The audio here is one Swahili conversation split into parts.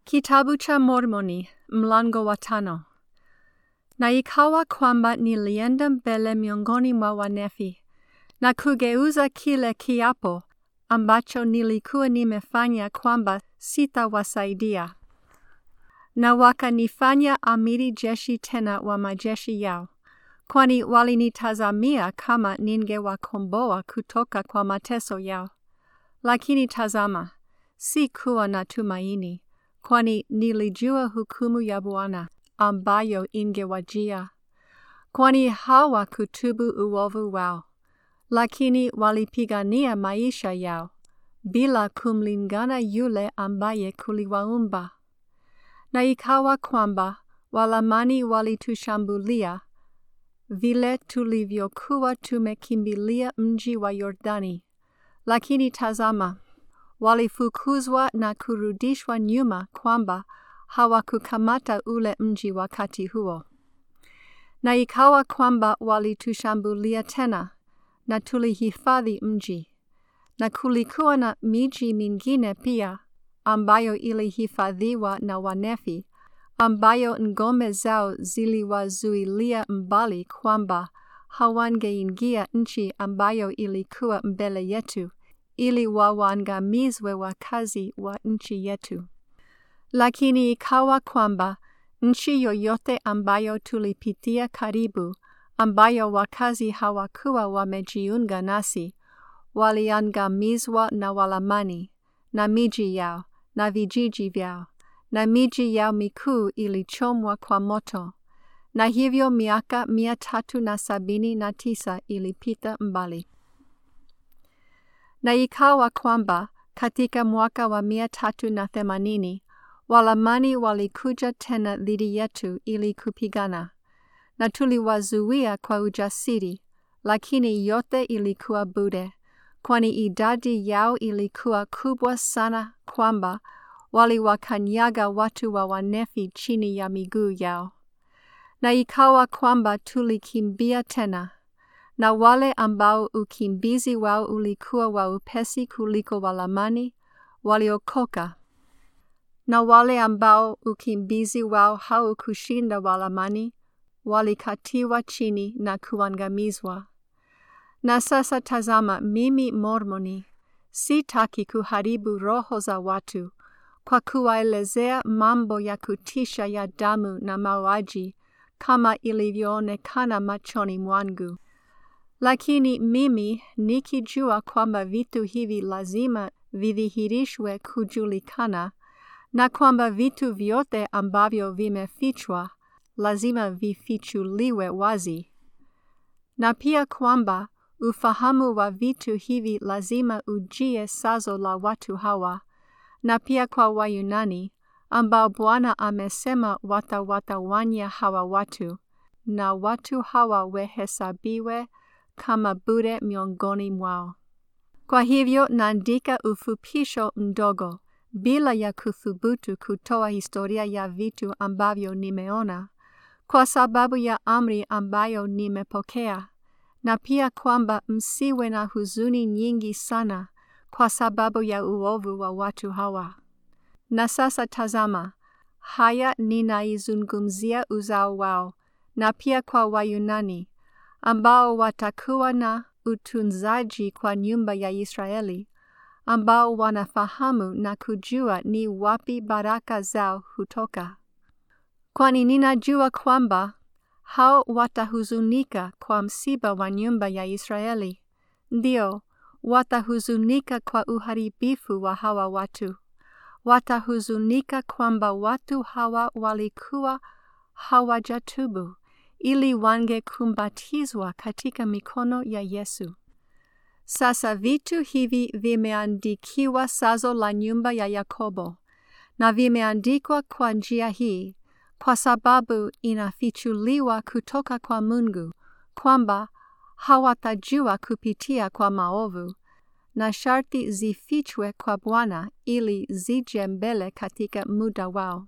Kitabu cha Mormoni mlango wa tano. Na ikawa kwamba nilienda mbele miongoni mwa Wanefi na kugeuza kile kiapo ambacho nilikuwa nimefanya kwamba sitawasaidia, na wakanifanya amiri jeshi tena wa majeshi yao, kwani walinitazamia kama ningewakomboa kutoka kwa mateso yao. Lakini tazama, sikuwa na tumaini kwani nilijua hukumu ya Bwana ambayo ingewajia, kwani hawakutubu uovu wao, lakini walipigania maisha yao bila kumlingana yule ambaye kuliwaumba. Na ikawa kwamba Walamani walitushambulia vile tulivyokuwa tumekimbilia mji wa Yordani, lakini tazama walifukuzwa na kurudishwa nyuma kwamba hawakukamata ule mji wakati huo. Na ikawa kwamba walitushambulia tena, na tulihifadhi mji. Na kulikuwa na miji mingine pia ambayo ilihifadhiwa na Wanefi, ambayo ngome zao ziliwazuilia mbali kwamba hawangeingia nchi ambayo ilikuwa mbele yetu ili wawangamizwe wakazi wa nchi yetu. Lakini ikawa kwamba nchi yoyote ambayo tulipitia karibu, ambayo wakazi hawakuwa wamejiunga nasi, waliangamizwa na Walamani na miji yao na vijiji vyao, na miji yao mikuu ilichomwa kwa moto, na hivyo miaka mia tatu na sabini na tisa ilipita mbali. Na ikawa kwamba katika mwaka wa mia tatu na themanini Walamani walikuja tena dhidi yetu ili kupigana, na tuliwazuia kwa ujasiri, lakini yote ilikuwa bure, kwani idadi yao ilikuwa kubwa sana kwamba waliwakanyaga watu wa Wanefi chini ya miguu yao. Na ikawa kwamba tulikimbia tena na wale ambao ukimbizi wao ulikuwa wa upesi kuliko Walamani waliokoka, na wale ambao ukimbizi wao haukushinda Walamani walikatiwa chini na kuangamizwa. Na sasa tazama, mimi Mormoni sitaki kuharibu roho za watu kwa kuwaelezea mambo ya kutisha ya damu na mauaji kama ilivyoonekana machoni mwangu. Lakini mimi nikijua kwamba vitu hivi lazima vidhihirishwe kujulikana, na kwamba vitu vyote ambavyo vimefichwa lazima vifichuliwe wazi, na pia kwamba ufahamu wa vitu hivi lazima ujie sazo la watu hawa, na pia kwa Wayunani ambao Bwana amesema watawatawanya hawa watu, na watu hawa wehesabiwe kama bure miongoni mwao. Kwa hivyo naandika ufupisho mdogo bila ya kuthubutu kutoa historia ya vitu ambavyo nimeona, kwa sababu ya amri ambayo nimepokea, na pia kwamba msiwe na huzuni nyingi sana kwa sababu ya uovu wa watu hawa. Na sasa tazama, haya ninaizungumzia uzao wao, na pia kwa Wayunani ambao watakuwa na utunzaji kwa nyumba ya Israeli, ambao wanafahamu na kujua ni wapi baraka zao hutoka. Kwani ninajua kwamba hao watahuzunika kwa msiba wa nyumba ya Israeli, ndio watahuzunika kwa uharibifu wa hawa watu. Watahuzunika kwamba watu hawa walikuwa hawajatubu ili wangekumbatizwa katika mikono ya Yesu. Sasa vitu hivi vimeandikiwa sazo la nyumba ya Yakobo, na vimeandikwa kwa njia hii, kwa sababu inafichuliwa kutoka kwa Mungu, kwamba hawatajua kupitia kwa maovu, na sharti zifichwe kwa Bwana ili zije mbele katika muda wao.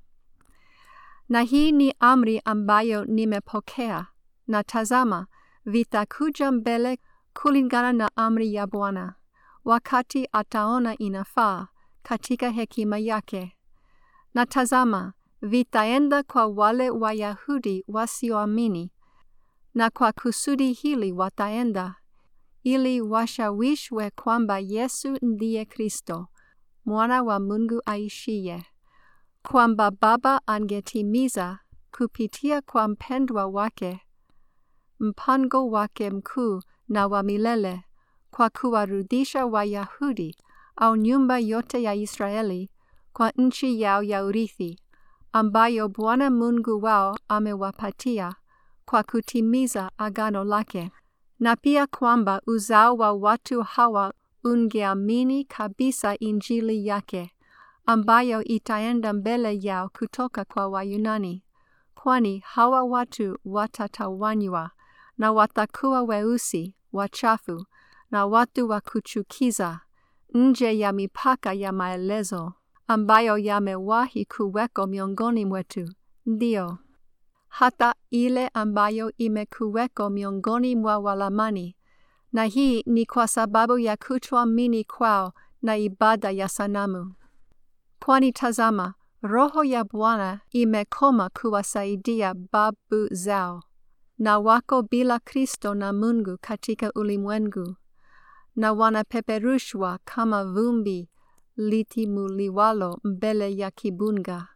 Na hii ni amri ambayo nimepokea, na tazama, vitakuja mbele kulingana na amri ya Bwana, wakati ataona inafaa katika hekima yake, Na tazama, vitaenda kwa wale Wayahudi wasioamini, na kwa kusudi hili wataenda, ili washawishwe kwamba Yesu ndiye Kristo, mwana wa Mungu aishiye, kwamba Baba angetimiza kupitia kwa mpendwa wake mpango wake mkuu na wa milele kwa kuwarudisha Wayahudi au nyumba yote ya Israeli kwa nchi yao ya urithi ambayo Bwana Mungu wao amewapatia kwa kutimiza agano lake, na pia kwamba uzao wa watu hawa ungeamini kabisa Injili yake ambayo itaenda mbele yao kutoka kwa Wayunani, kwani hawa watu watatawanywa na watakuwa weusi, wachafu na watu wa kuchukiza nje ya mipaka ya maelezo ambayo yamewahi kuweko miongoni mwetu, ndio hata ile ambayo imekuweko miongoni mwa Walamani, na hii ni kwa sababu ya kutoamini kwao na ibada ya sanamu. Kwani tazama, Roho ya Bwana imekoma kuwasaidia babu zao, na wako bila Kristo na Mungu katika ulimwengu, na wanapeperushwa kama vumbi litimuliwalo mbele ya kibunga.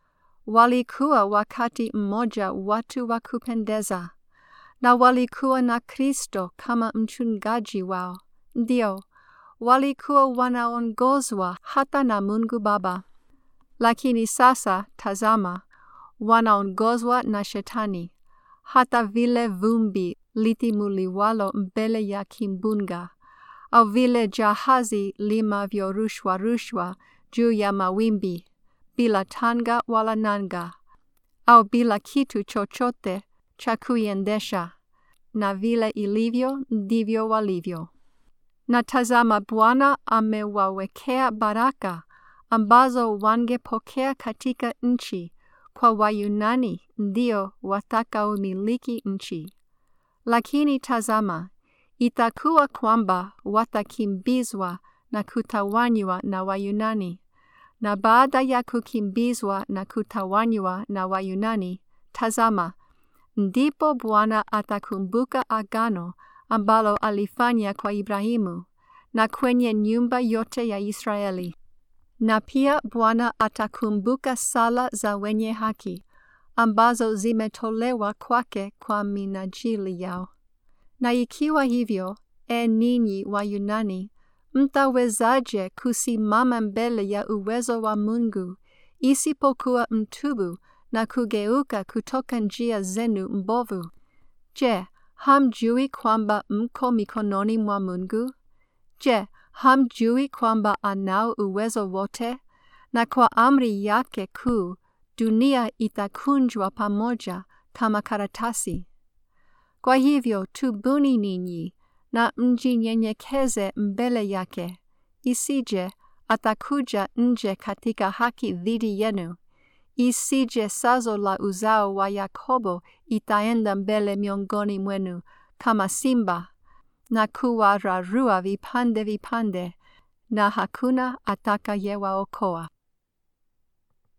Walikuwa wakati mmoja watu wa kupendeza, na walikuwa na Kristo kama mchungaji wao, ndio walikuwa wanaongozwa hata na Mungu Baba. Lakini sasa tazama, wanaongozwa na Shetani, hata vile vumbi litimuliwalo mbele ya kimbunga, au vile jahazi limavyorushwa rushwa juu ya mawimbi, bila tanga wala nanga, au bila kitu chochote cha kuiendesha, na vile ilivyo ndivyo walivyo. Na tazama, Bwana amewawekea baraka ambazo wangepokea katika nchi kwa Wayunani ndio watakaomiliki nchi. Lakini tazama, itakuwa kwamba watakimbizwa na kutawanywa na Wayunani, na baada ya kukimbizwa na kutawanywa na Wayunani, tazama, ndipo Bwana atakumbuka agano ambalo alifanya kwa Ibrahimu na kwenye nyumba yote ya Israeli. Na pia Bwana atakumbuka sala za wenye haki ambazo zimetolewa kwake kwa minajili yao. Na ikiwa hivyo, e ninyi wa Yunani, mtawezaje kusimama mbele ya uwezo wa Mungu isipokuwa mtubu na kugeuka kutoka njia zenu mbovu? Je, hamjui kwamba mko mikononi mwa Mungu? Je, hamjui kwamba anao uwezo wote, na kwa amri yake kuu dunia itakunjwa pamoja kama karatasi? Kwa hivyo tubuni ninyi na mjinyenyekeze mbele yake, isije atakuja nje katika haki dhidi yenu, isije sazo la uzao wa Yakobo itaenda mbele miongoni mwenu kama simba na kuwararua vipande vipande, na hakuna atakayewaokoa.